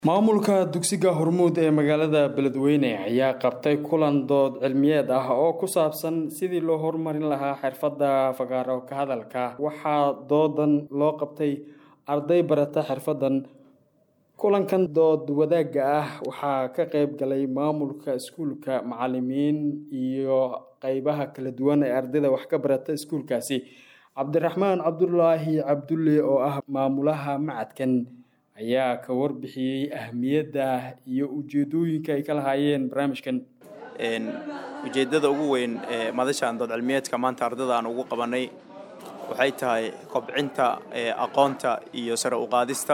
maamulka dugsiga hormuud ee magaalada beledweyne ayaa qabtay kulan dood cilmiyeed ah oo ku saabsan sidii loo horumarin lahaa xirfadda fagaaro ka hadalka waxaa doodan loo qabtay arday barata xirfadan kulankan dood wadaagga ah waxaa ka qeyb galay maamulka iskuulka macalimiin iyo qeybaha kala duwan ee ardayda wax ka barata iskuulkaasi cabdiraxmaan cabdulaahi cabdulle oo ah maamulaha macadkan ayaa ka warbixiyey ahmiyadda iyo ujeedooyinka ay ka lahaayeen barnaamijkan ujeeddada ugu weyn ee madashan dood cilmiyeedka maanta ardada aan ugu qabanay waxay tahay kobcinta aqoonta iyo sare u qaadista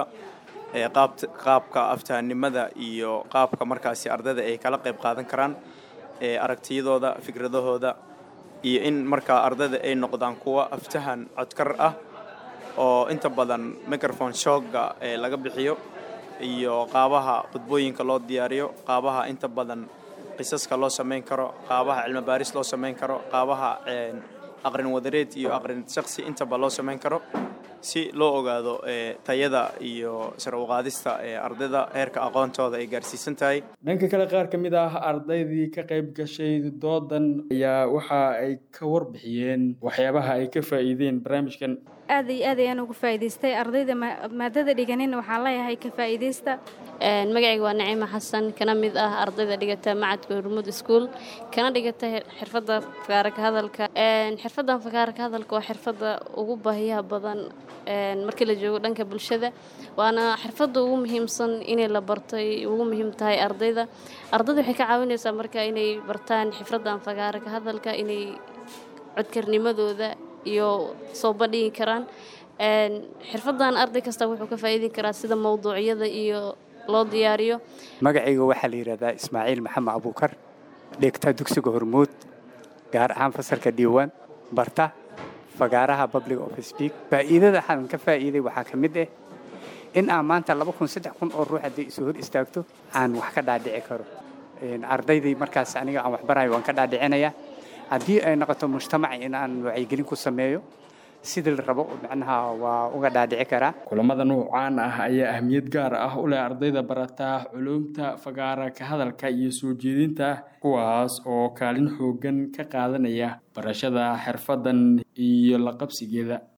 qaabka aftahanimada iyo qaabka markaasi ardayda ay kala qayb qaadan karaan aragtiyadooda fikradahooda iyo in markaa ardayda ay noqdaan kuwa aftahan codkar ah oo inta badan microphone shooga ee laga bixiyo iyo qaabaha khudbooyinka loo diyaariyo qaabaha inta badan qisaska loo samayn karo qaabaha cilmi baaris loo samayn karo qaabaha aqrin wadareed iyo aqrin shaksi intaba loo samayn karo si loo ogaado tayada iyo sare uqaadista ee ardayda heerka aqoontooda ay gaarsiisan tahay dhanka kale qaar ka mid ah ardaydii ka qayb gashay doodan ayaa waxa ay ka warbixiyeen waxyaabaha ay ka faa'iideen barnaamijkan aad iyo aad ayaan uga faa'iidaystay ardayda maadada dhiganin waxaan leeyahay ka faa'iidaysta magacayga waa naciima xasan kana mid ah ardayda dhigata macadka hormuud school kana dhigata xirfadda fagaara ka hadalka xirfaddan fagaara ka hadalka waa xirfadda ugu baahiyaha badan markii la joogo dhanka bulshada waana xirfadda ugu muhiimsan inay la bartay ugu muhiim tahay ardayda ardayda waxay ka caawinaysaa marka inay bartaan xirfaddan fagaara ka hadalka inay codkarnimadooda iyo soo bandhigi karaan xirfaddan arday kasta wuxuu ka faa'iidin karaa sida mawduucyada iyo loo diyaariyo magacayga waxaa la yidhahdaa ismaaciil maxamed abuukar dhigta dugsiga hormuud gaar ahaan fasalka diiwaan barta fagaaraha public of speak faa'iidada waxaan ka faa'iiday waxaa ka mid ah in aan maanta laba kun saddex kun oo ruux haddii isu hor istaagto aan wax ka dhaadhici karo ardaydii markaas aniga aan waxbarayo waan ka dhaadhicinayaa haddii ay noqoto mujtamac in aan wacyigelin ku sameeyo sidii la rabo macnaha waa uga dhaadhici karaa kulamada nuucaan ah ayaa ahmiyad gaar ah u leh ardayda barata culuumta fagaara ka hadalka iyo soo jeedinta kuwaas oo kaalin xoogan ka qaadanaya barashada xirfaddan iyo la qabsigeeda